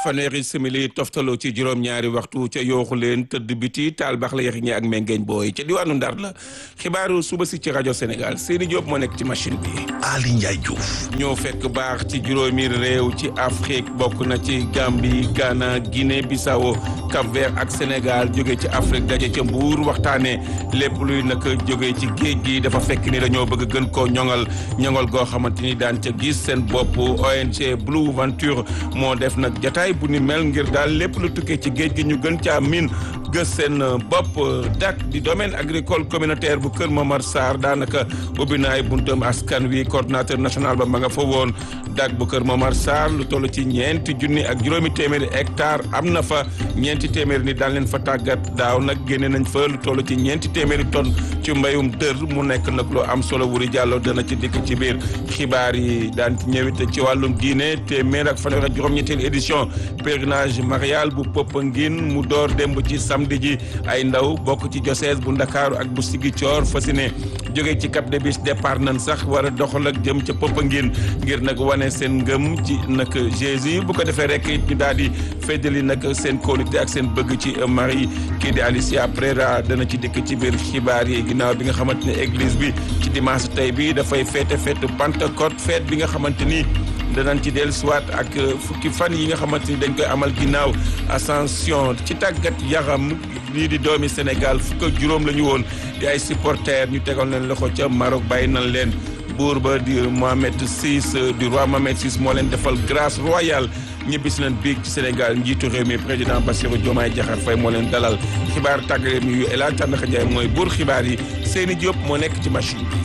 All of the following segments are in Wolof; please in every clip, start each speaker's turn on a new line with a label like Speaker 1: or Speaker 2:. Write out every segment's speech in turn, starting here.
Speaker 1: fanweeri simili toftaloo ci juróom-ñaari waxtu ca yooxu leen tëdd biti taal baax la yaxi ñi ak mengeeñ booy ca diwaanu Ndar la xibaaru suba si ci rajo Sénégal Seyni Diop moo nekk ci machine bi.
Speaker 2: Ali Ndiaye Diouf.
Speaker 1: ñoo fekk baax ci juróomi réew ci Afrique bokk na ci Gambie Ghana Guinée Bissau Cap-Vert ak Sénégal jóge ci Afrique daje ca Mbuur waxtaanee lépp luy nag jóge ci géej gi dafa fekk ni dañoo bëgg gën koo ñoŋal ñoŋal goo xamante ni daan ca gis seen bopp ONG Blue Venture moo def nag jataay bu ni mel ngir daal lépp lu tukkee ci géej gi ñu gën caa miin gës seen bopp dak di domaine agricole communautaire bu Kër Momar Sarr daanaka ubbi na ay buntam askan wi coordonnateur national ba ma nga fa woon dak bu Kër Momar Sarr lu toll ci ñeenti junni ak juróomi téeméeri hectare am na fa ñeenti téeméeri ni daan leen fa tàggat daaw nag génne nañ fa lu toll ci ñeenti téeméeri tonne ci mbayum dër mu nekk nag lu am solo wuri jàlloo dana ci dikk ci biir xibaar yi daan ci ñëwit ci wàllum diine téeméer ak fanweer ak juróom-ñetteelu édition pèlerinage marial bu Popenguine mu door démb ci samedi ji ay ndaw bokk ci diocèse bu Ndakaaru ak bu Ziguinchor fas yéene jóge ci Cap des Biches départ nañ sax war a doxal ak jëm ca Popenguine ngir nag wane seen ngëm ci nag Jésus bu ko defee rek ñu daal di feddali nag seen kóolute ak seen bëgg ci Marie kii di Alicia Prera dana ci dikk ci biir xibaar yi ginnaaw bi nga xamante ne église bi ci dimanche tey bi dafay féete fête Pentecôte fête bi nga xamante ni danañ ci dellu siwaat ak fukki fan yi nga xamante ni dañ koy amal ginnaaw ascension ci tàggat yaram lii di doomi Sénégal fukk ak juróom la ñu woon di ay supporters ñu tegal leen loxo ca Maroc bàyyi nañ leen buur ba di Mohamed VI du roi Mohamed VI moo leen defal grâce royale ñibbisi leen biig ci Sénégal njiitu réew mi président Bassirou Diomaye Diakhar Faye moo leen dalal xibaar tàggale mi yu El Hadj Tandakha Ndiaye mooy buur xibaar yi Seyni Diop moo nekk ci machine bi.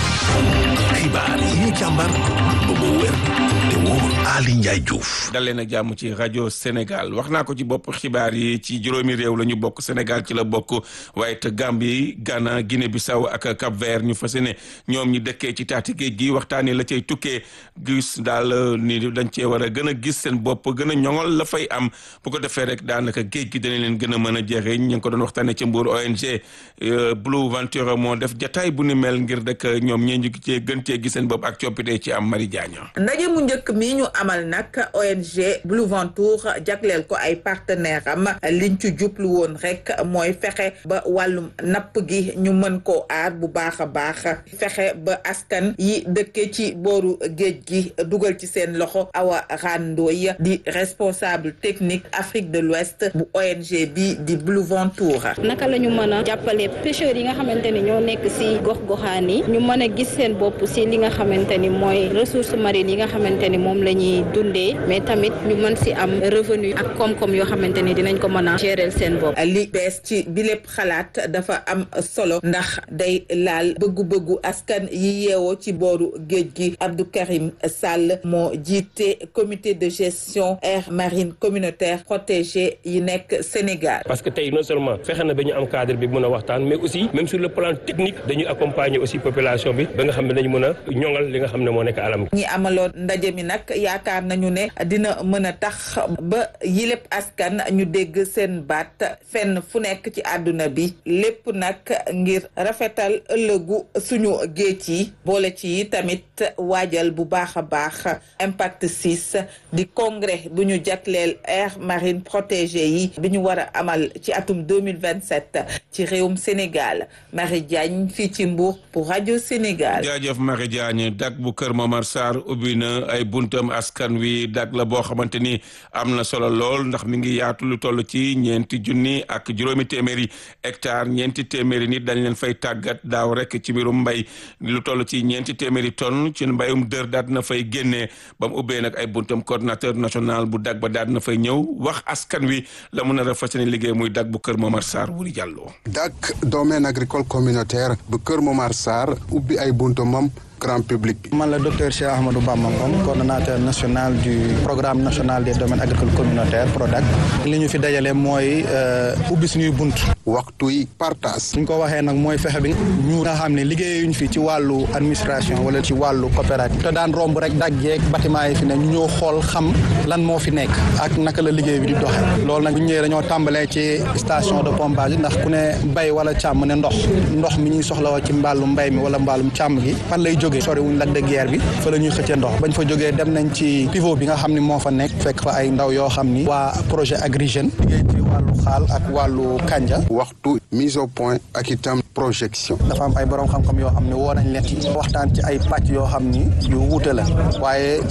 Speaker 2: xibaar yi ñu càmbar ba mu wér te wóor Ali Ndiaye Diouf.
Speaker 1: dalee na jàmm ci rajo Sénégal wax naa ko ci bopp xibaar yi ci juróomi réew la ñu bokk Sénégal ci la bokk waaye te Gambie Ghana Guinée Bissau ak Cap Vert ñu fas yéene ñoom ñi dëkkee ci taati géej gi waxtaanee la cay tukkee gis daal ni dañ cee war a gën a gis seen bopp gën a ñoŋol la fay am bu ko defee rek daanaka géej gi danañ leen gën a mën a jëriñ ñu ngi ko doon waxtaanee ci Mbour ONG Blue Venture moo def jataay bu ni mel ngir rek ñoom ñee ñu cee gën cee gis seen bopp ak coppite ci am Mari Diagne.
Speaker 3: ndaje mu njëkk mi ñu amal nag ONG Blue Venture jagleel ko ay partenaire am liñ ci jublu woon rek mooy fexe ba wàllum napp gi ñu mën koo aar bu baax a baax fexe ba askan yi dëkke ci booru géej gi dugal ci seen loxo awa randooy di responsable technique Afrique de l'Ouest bu ONG bi di Blue Venture
Speaker 4: naka la ñu mën a jàppale pêcheurs yi nga xamante ni ñoo nekk si gox-goxaan yi ñu mën a gis seen bopp si li nga xamante ni mooy ressources marines yi nga xamante ni moom la ñuy dundee mais tamit ñu mën si am revenu ak koom-koom yoo xamante ni dinañ ko mën a gérer seen bopp.
Speaker 3: li bees ci bi lépp xalaat dafa am solo ndax day laal bëggu-bëggu askan yi yeewoo ci booru géej gi Abdou Karim Sall moo jiite comité de gestion aire marine communautaire protégée yi nekk Sénégal.
Speaker 5: parce que tey non seulement fexe na ba ñu am cadre bi mën a waxtaan mais aussi même sur le plan technique dañuy accompagner aussi population bi ba nga xam ne dañu mën a ñoŋal li nga xam ne moo nekk alam
Speaker 3: ñi amaloon ndaje mi nag yaakaar nañu ne dina mën a tax ba yilép askan ñu dégg seen baat fenn fu nekk ci àdduna bi lépp nag ngir rafetal ëllëgu suñu géej yi boole ci tamit waajal bu baax a baax impact 6 di congrès bu ñu jagleel aire marine protégée yi bi ñu war a amal ci atum 2027 ci réewum Sénégal Marie Diagne fii ci Mbour pour rajo Sénégal
Speaker 1: jaajëf Marie Diagne dak bu Kër Momar Sarr ubbi na ay buntam askan wi dak la boo xamante ni am na solo lool ndax mi ngi yaatu lu toll ci ñeenti junni ak juróomi téeméeri hectare ñeenti téeméeri nit dañ leen fay tàggat daaw rek ci mbirum mbay lu toll ci ñeenti téeméeri tonne ci mbayum dër daal na fay génnee ba mu ubbee nag ay buntam coordonnateur national bu dak ba daal na fay ñëw wax askan wi la mun a fas yéene liggéey muy dak bu Kër Momar Sarr wuri jàlloo
Speaker 6: dak domaine agricole communautaire bu Kër Momar Sarr ubbi ay buntamam grand public.
Speaker 7: man la docteur Cheikh Ahmadou Bamba Ngom coordonnateur national du programme national des domaines agricoles communautaires PRODAC. li ñu fi dajale mooy ubbi suñuy bunt.
Speaker 6: waxtu yi partage.
Speaker 7: suñ ko waxee nag mooy fexe bi ñu nga xam ne liggéeyuñ fi ci wàllu administration wala ci wàllu coopérative. te daan romb rek daggeeg bâtiment yi fi ne ñu ñëw xool xam lan moo fi nekk. ak naka la liggéey bi di doxee. loolu nag bu ñu ñëwee dañoo tàmbalee ci station de pompage ndax ku ne bay wala càmm ne ndox ndox mi ñuy soxla ci mbàllu mbay mi wala mbàllum càmm gi fan lay jóge jógee sori wuñ Lac de Guiers bi fa la ñuy xëccee ndox bañ fa jógee dem nañ ci pivot bi nga xam ni moo fa nekk fekk fa ay ndaw yoo xam ni waa projet Agri Jeunes liggéey ci wàllu xaal ak wàllu kanja
Speaker 6: waxtu mise au point ak itam projection
Speaker 7: dafa am ay borom xam-xam yoo xam ne woo nañ leen ci waxtaan ci ay pàcc yoo xam ni yu wuute la waaye